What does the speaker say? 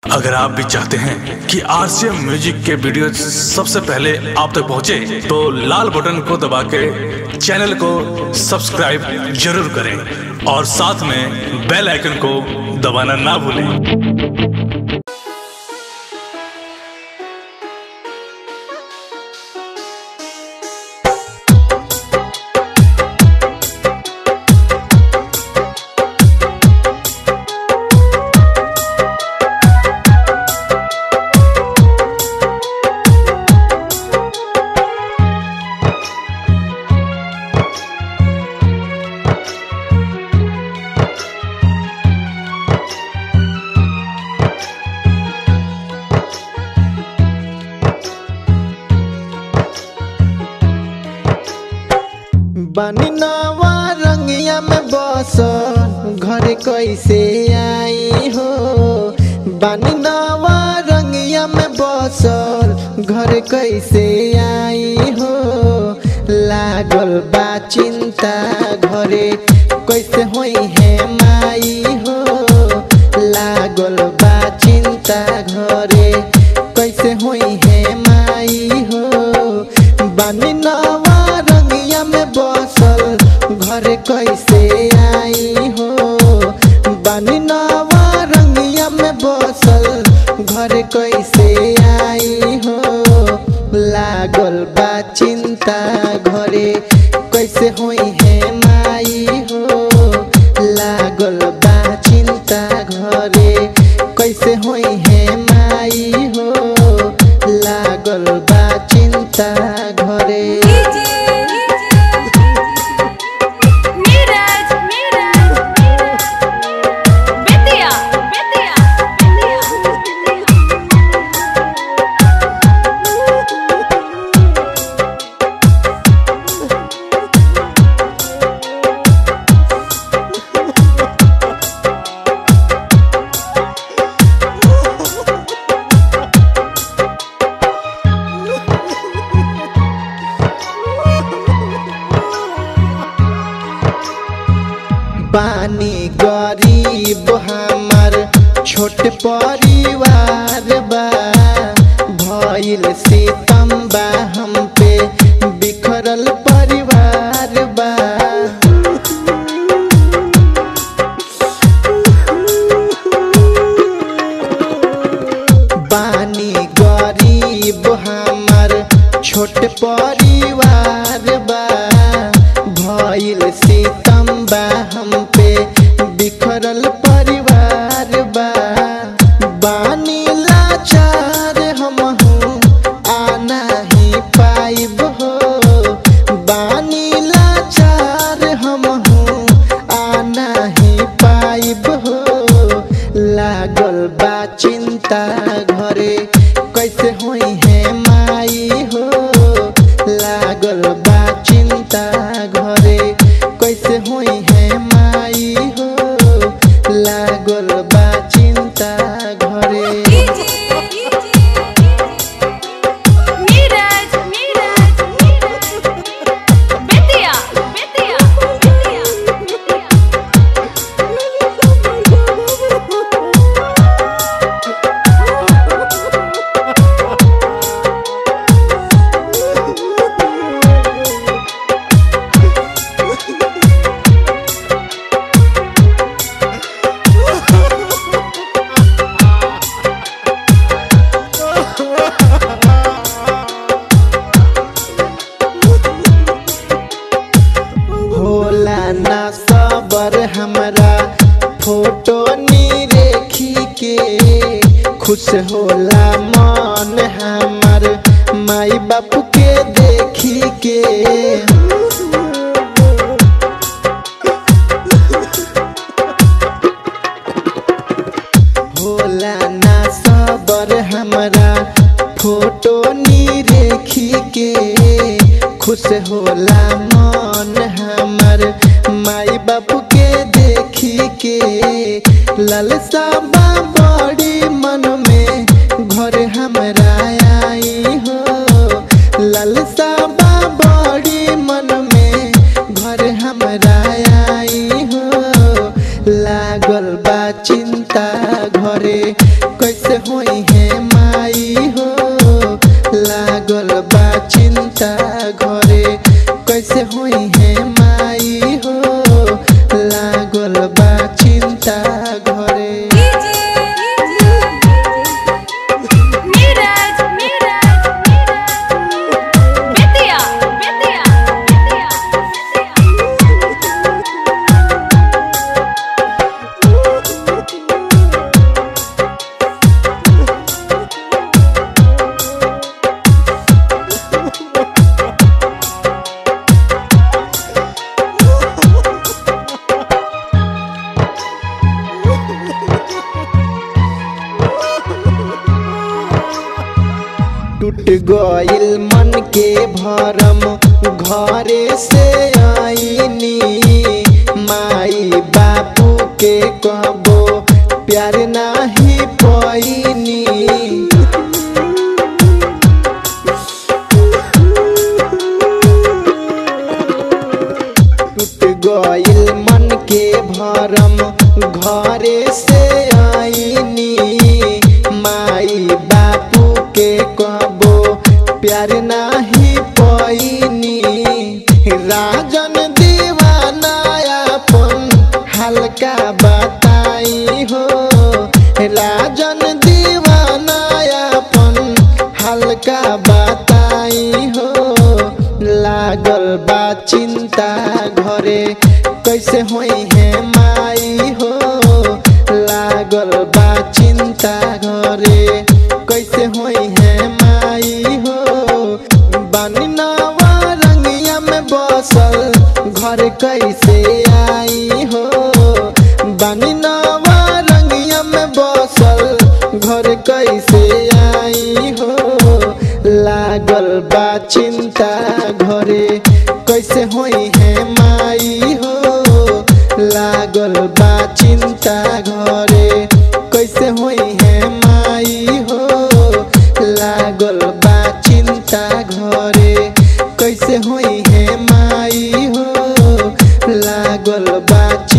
अगर आप भी चाहते हैं कि आरसीएम म्यूजिक के वीडियो सबसे पहले आप तक पहुंचे, तो लाल बटन को दबा के चैनल को सब्सक्राइब जरूर करें और साथ में बेल आइकन को दबाना ना भूलें बनी नवा रंगिया में बस घर कैसे आई हो बनी नवा रंगिया में बस घर कैसे आई हो लागल बा चिंता घरे कैसे होई है माई हो लागल बा चिंता घरे कैसे होई है माई हो बनी नवा रंगिया में बसल घर कैसे आई हो बनी नवा रंगिया में बसल घर कैसे आई हो लागल बा चिंता घरे कैसे होई है माई हो लागल बा चिंता घरे कैसे होई है माई हो लागल बा चिंता घरे नीरज बेतिया बेतिया बानी गरीब हमार छोट परिवार बा भइल सितम बा हम पे बिखरल परिवार बा बानी गरीब हमार छोट परिवार बा भइल सितम बा हम पे बिखरल परिवार बा बानी लाचार हम आना ही पाइब हो बानी लाचार हम आना ही पाइब हो लागल बा चिंता घरे कैसे होई है माई हो लागल बा चिंता घरे कैसे होई है माई हो लागल बा चिंता घरे नीरज बेतिया बेतिया होला ना सबर हमरा फोटो नी रेखी के खुश होला मन हमर माई बाप के देखी के होला ना सबर हमरा फोटो नी रेखी के खुश होला मन हमर माई बाप के देखी के ललसा बा बड़ी मन में घर हमरा आई हो ललसा बा बड़ी मन में घर हमरा आई हो लागल बा चिंता घरे कैसे होई है माई हो लागल बा चिंता घरे कैसे होई है माई हो लागल बा चिंता घरे नीरज नीरज बेतिया बेतिया बेतिया टूट गइल मन के भरम घरे से आईनी माई बापू के कहबो प्यार नाही पैनी टूट गइल मन के भरम घरे से आईनी माई बापू के कहबो प्यार नाही पैनी राजन दीवाना अपन हल्का बताई हो राजन दीवाना अपन हल्का बताई हो लागल बा चिंता घरे कैसे होई है माई हो लागल बा चिंता घरे कैसे होई है माई हो बानी नवा रंगिया में बसल घर कैसे आई हो बानी नवा रंगिया में बसल घर कैसे आई हो लागल बा चिंता घरे कैसे होई है माई हो लागल बा चिंता घरे कैसे होई है माई हो लागल बा चिंता घरे कैसे होई है माई हो लागल बा चिंता